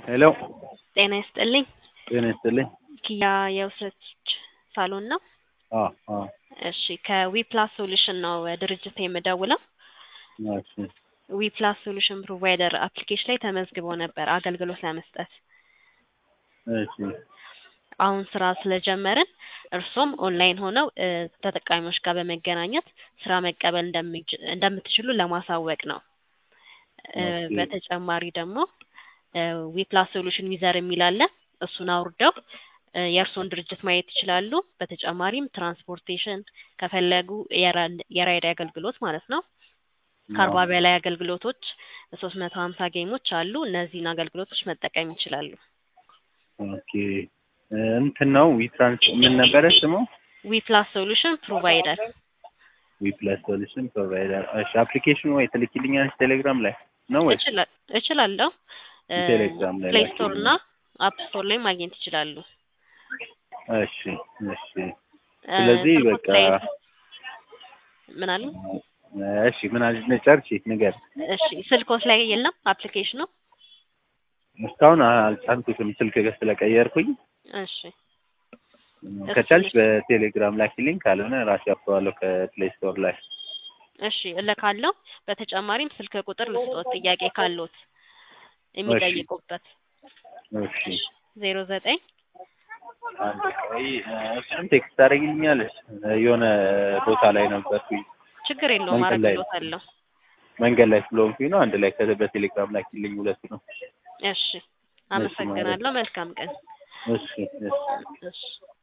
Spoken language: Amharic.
ሄሎ ጤና ይስጥልኝ። ጤና ይስጥልኝ። ኪያ የውሰች ሳሎን ነው? አዎ አዎ እሺ ከዊፕላስ ሶሉሽን ነው ድርጅት የምደውለው። እሺ ዊፕላስ ሶሉሽን ፕሮቫይደር አፕሊኬሽን ላይ ተመዝግበው ነበር አገልግሎት ለመስጠት። እሺ አሁን ስራ ስለጀመርን እርሶም ኦንላይን ሆነው እ ተጠቃሚዎች ጋር በመገናኘት ስራ መቀበል እንደሚች- እንደምትችሉ ለማሳወቅ ነው። እ ኦኬ። በተጨማሪ ደግሞ ዊፕላስ ሶሉሽን ዩዘር የሚል አለ። እሱን አውርደው እ የእርስዎን ድርጅት ማየት ይችላሉ። በተጨማሪም ትራንስፖርቴሽን ከፈለጉ የራ- የራይድ አገልግሎት ማለት ነው። ከአርባ በላይ አገልግሎቶች ሶስት መቶ ሀምሳ ጌሞች አሉ። እነዚህን አገልግሎቶች መጠቀም ይችላሉ። ኦኬ እ እንትን ነው ዊትራንስ ምን ነበረ ስሙ? ዊፕላስ ሶሉሽን ፕሮቫይደር ዊፕላስ ሶሉሽን ፕሮቫይደር። እሺ አፕሊኬሽኑ ወይ ትልኪልኛለች ቴሌግራም ላይ ነው ወይ? እችላ- እችላለሁ። እ ቴሌግራም ላይ ፕሌይ ስቶር ላኪልኝ። እና አፕ ስቶር ላይ ማግኘት ይችላሉ። እሺ እሺ እ ስለዚህ ስልክዎት በቃ ላይ ምን አሉ? እሺ ምን አለች ጨርሺ ንገር። እሺ ስልክዎት ላይ የለም አፕሊኬሽኑ? እስካሁን አልጫንኩትም ስልክ ገ ስለቀየርኩኝ እሺ ከቻልሽ በቴሌግራም ላኪልኝ፣ ካልሆነ ራሴ አፍረዋለሁ ከፕሌይ ስቶር ላይ። እሺ እልካለሁ። በተጨማሪም ስልክ ቁጥር ልስጦት ጥያቄ ካለዎት የሚጠይቁበት እሺ ዜሮ ዘጠኝ አንድ ቆይ እሱን ቴክስት ታደርጊልኛለሽ? የሆነ ቦታ ላይ ነበርኩኝ ችግር የለውም መንገድ ላይ ነው። አረግሎታለሁ። መንገድ ላይ ስለሆንኩኝ ነው። አንድ ላይ ከ- በቴሌግራም ላኪልኝ ሁለቱ ነው። እሺ አመሰግናለሁ። መልካም ቀን። እሺ እሺ እሺ